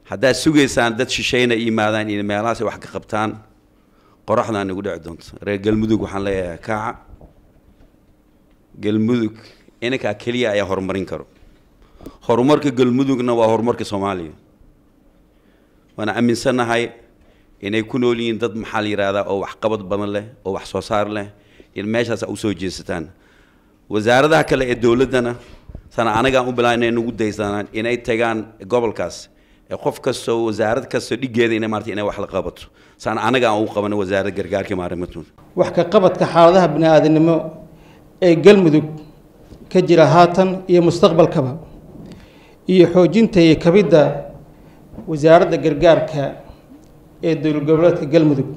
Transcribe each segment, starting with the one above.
haddaad sugaysaan dad shishayna yimaadaan iyo meelahaas ay wax ka qabtaan qoraxdaan igu dhici doonto reer galmudug waxaan leeyahay kaaca galmudug inankaa keliya ayaa horumarin karo horumarka galmudugna waa horumarka soomaaliya waana aaminsannahay inay ku nool yihiin dad maxaa la yidhahdaa oo waxqabad badan leh oo wax soo saar leh in meeshaas a usoo jeesataan wasaaradaha kale ee dowladdana sana anagaan u bilaa inay nagu daysanaan inay tagaan gobolkaas ee qof kastoo wasaarad kastoo dhigeeda inay maarata inay wax la qabato sana anaga aan u qabano wasaaradda gargaarka maarimatun wax ka qabadka xaaladaha bini-aadamnimo ee galmudug ka jira haatan iyo mustaqbalkaba iyo xoojinta iyo kabidda wasaaradda gargaarka ee dowlad goboleedka galmudug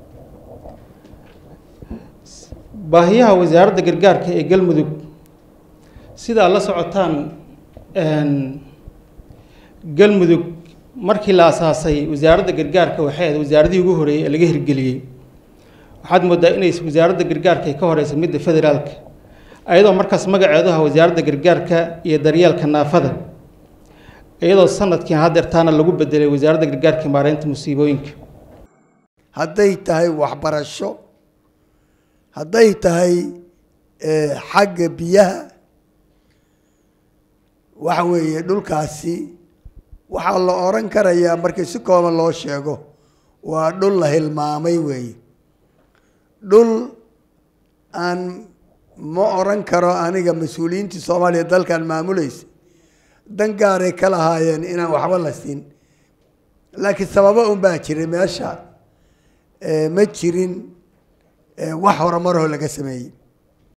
baahiyaha wasaaradda gargaarka ee galmudug sidaa la socotaan galmudug markii la asaasay wasaaradda gargaarka waxay ahayd wasaaradihii ugu horeeyey ee laga hirgeliyey waxaad moodaa inay wasaaradda gargaarka ay ka horeysa midda federaalka ayadoo markaas magaceedu aha wasaaradda gargaarka iyo daryeelka naafada iyadoo sanadkii hadeertaana lagu bedelay wasaaradda gargaarka maareynta musiibooyinka hadday tahay waxbarasho hadday tahay xagga biyaha waxa weeye dhulkaasi waxaa la oran karayaa markii si kooban loo sheego waa dhul la hilmaamay weeye dhul aan ma oran karo aniga mas-uuliyiintii soomaaliya dalkan maamulaysa dan gaaray ka lahaayeen inaan waxba la siin laakiin sababo un baa jiray meesha ma jirin wax horumaroo laga sameeyey